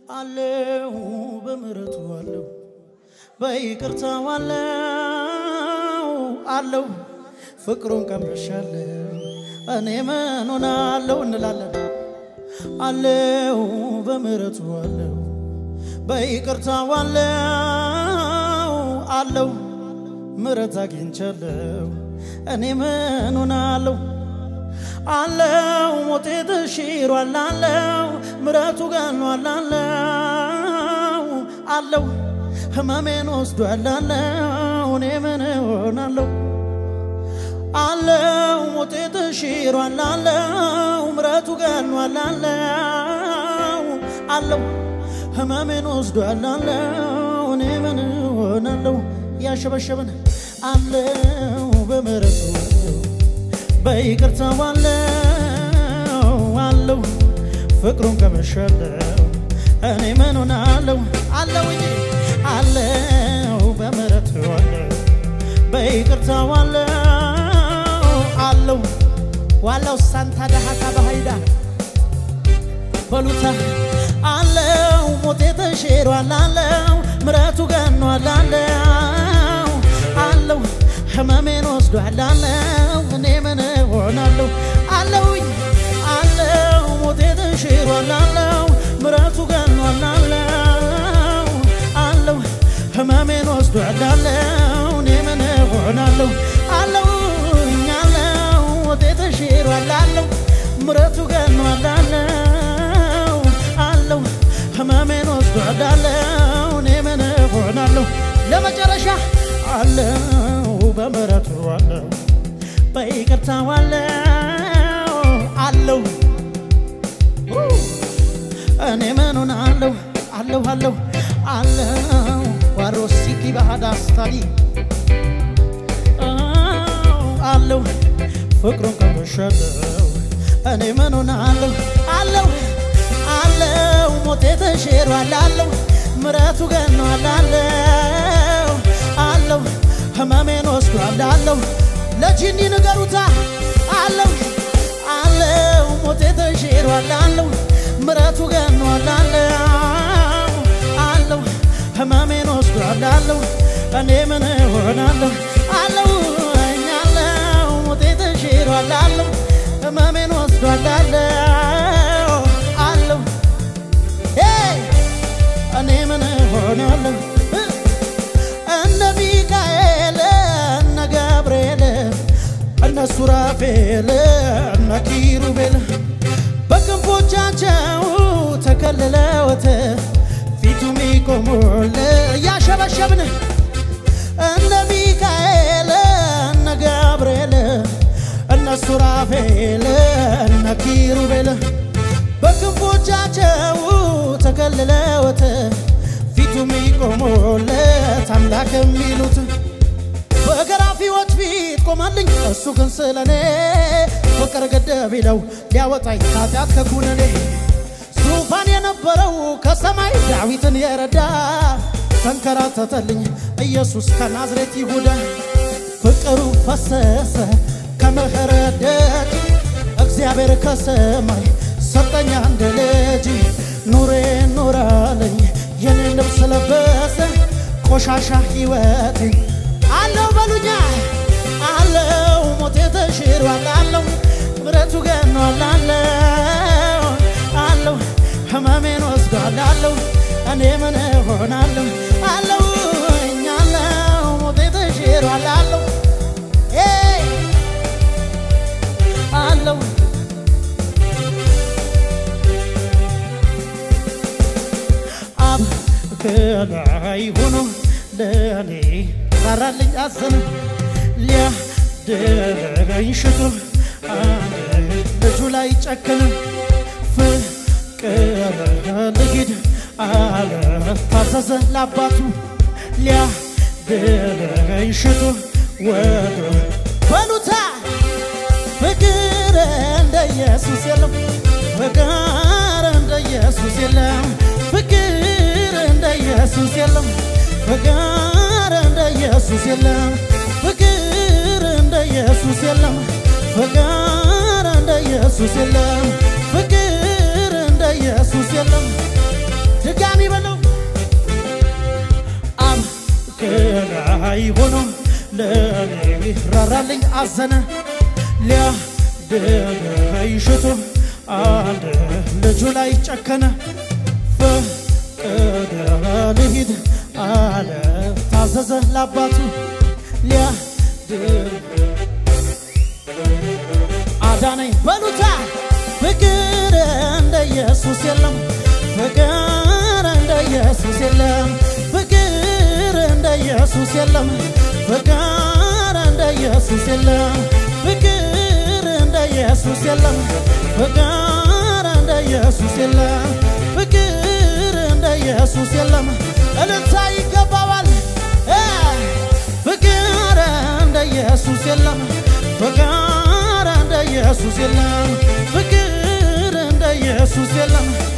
አለው በምሕረቱ አለው በይቅርታው አለው አለው ፍቅሩን ቀምሻለሁ እኔ ምን ሆናለሁ እንላለን። አለው በምሕረቱ አለው በይቅርታው አለው አለው ምሕረት አግኝቻለሁ እኔ ምን ሆናለሁ አለው ሞቴ ተሽሯል አለው ምሕረቱ ገኗል አለው አለው ህመሜን ወስዷል አለው እኔ ምን ሆናለሁ አለው ሞቴ ተሽሯል አለው ምሕረቱ ገኗል አለው አለው ህመሜን ወስዷል አለው እኔ ምን ሆናለሁ ያሸበሸበን አለው በምሕረቱ በይቅርታው አለው አለው ፍቅሩን ቀምሻለሁ እኔ ምን ሆናለሁ አለው እንጂ አለው በምሕረቱ አለው በይቅርታው አለው አለው ዋላው ሳንታ ዳሃታ ባሃይዳ በሉታ አለው ሞቴ ተሽሯል አለው ምሕረቱ ገኗል አለው አለው ህመሜን ወስዷል አለው እኔ ምን ሆናለሁ አለውኝ አለው ሞቴ ተሽሯል አለው ምሕረቱ ገኗል አለው አለው ህመሜን ወስዷል አለው እኔ ምን ሆናለሁ አለውኝ አለው ሞቴ ተሽሯል አለው ምሕረቱ ገኗል አለው አለው ህመሜን ወስዷል አለው እኔ ምን ሆናለሁ ለመጨረሻ አለው በምሕረቱ አለው በይቅርታው አለው አለው እኔ ምን ሆናለሁ አለሁ አለሁ አለው ዋሮሲኪ ባህዳስታሊ አለው ፍቅሩን ቀምሻለሁ እኔ ምን ሆናለሁ አለው አለው ሞቴ ተሽሯል አለው ምሕረቱ ገኗል አለው አለው ህመሜን ወስዷል አለው ለጂኒ ንገሩታ አለው አለው ሞቴ ተሽሯል አለው ምሕረቱ ገኗል አለው አለው ህመሜን ወስዷል አለው እኔ ምን ሆናለሁ አለው እኛለው ሞቴ ተሽሯል አለው ህመሜን ወስዷል አለው አለው እኔ ምን ሆናለሁ እነ ሚካኤል እነ ገብርኤል እነ ሱራፌል እነ ኪሩቤል በክንፎቻቸው ተከልለውት ፊቱ ሚቆሙል እያሸበሸብን እነ ሚካኤል እነ ገብርኤል እነ ሱራፌል እነ ኪሩቤል በክንፎቻቸው ተከልለውት ፊቱ የሚቆሙለት አምላክ የሚሉት በገራፊዎች ፊት ቆመልኝ እሱ ግን ስለኔ ፍቅር ገደብ ይለው ሊያወጣኝ ኃጢአት ከኩነኔ ዙፋን የነበረው ከሰማይ ዳዊትን የረዳ ተንከራተተልኝ ኢየሱስ ከናዝሬት ይሁዳ ፍቅሩ ፈሰሰ ከምህረት ደጅ እግዚአብሔር ከሰማይ ሰጠኛ እንደ ልጅ ኑሬ ኑራለኝ የኔ ልብስ ለበሰ ቆሻሻ ሕይወቴ አለው በሉኛ አለው ሞቴ ተሽሯል አለው ምሕረቱ ገኗል አለው አለው ህመሜን ወስዷል አለው እኔ ምን ሆናለሁ አለው እኛለው ሞቴ ተሽሯል አለው አለው አብ ከላይ ሆኖ ለኔ ራራልኝ አዘነ ሊያደረገኝ ሽቶ ልጁ ላይ ጨከነ ፍቅር ልሂድ አለ ታዘዘ ለአባቱ ሊያደረገኝ ሽቶ ወዶ በሉታ ፍቅር እንደ ኢየሱስ የለም ፍቅር እንደ ኢየሱስ የለም ፍቅር እንደ ኢየሱስ የለም ፍቅር እንደ ኢየሱስ የለም ፍቅር እንደ ኢየሱስ የለም ፍቅር እንደ ኢየሱስ የለም ፍቅር እንደ ኢየሱስ የለም ድጋ ላይ ሆኖ ለኔ ራራልኝ አዘነ ሊያድነኝ ሽቶ አንድ ልጁ ላይ ጨከነ ፈቀደ ልሂድ አለ ታዘዘ ለአባቱ ሊያድን አዳነኝ በሉታ ፍቅር እንደ ኢየሱስ የለም ፍቅር እንደ ኢየሱስ የለም ፍቅር እንደ ኢየሱስ የለም ፍቅር እንደ ኢየሱስ የለም ፍቅር እንደ ኢየሱስ የለም ፍቅር እንደ ኢየሱስ የለም ፍቅር እንደ ኢየሱስ የለም እልልታ ይገባዋል እ ፍቅር እንደ ኢየሱስ የለም ፍቅር እንደ ኢየሱስ የለም ፍቅር እንደ ኢየሱስ የለም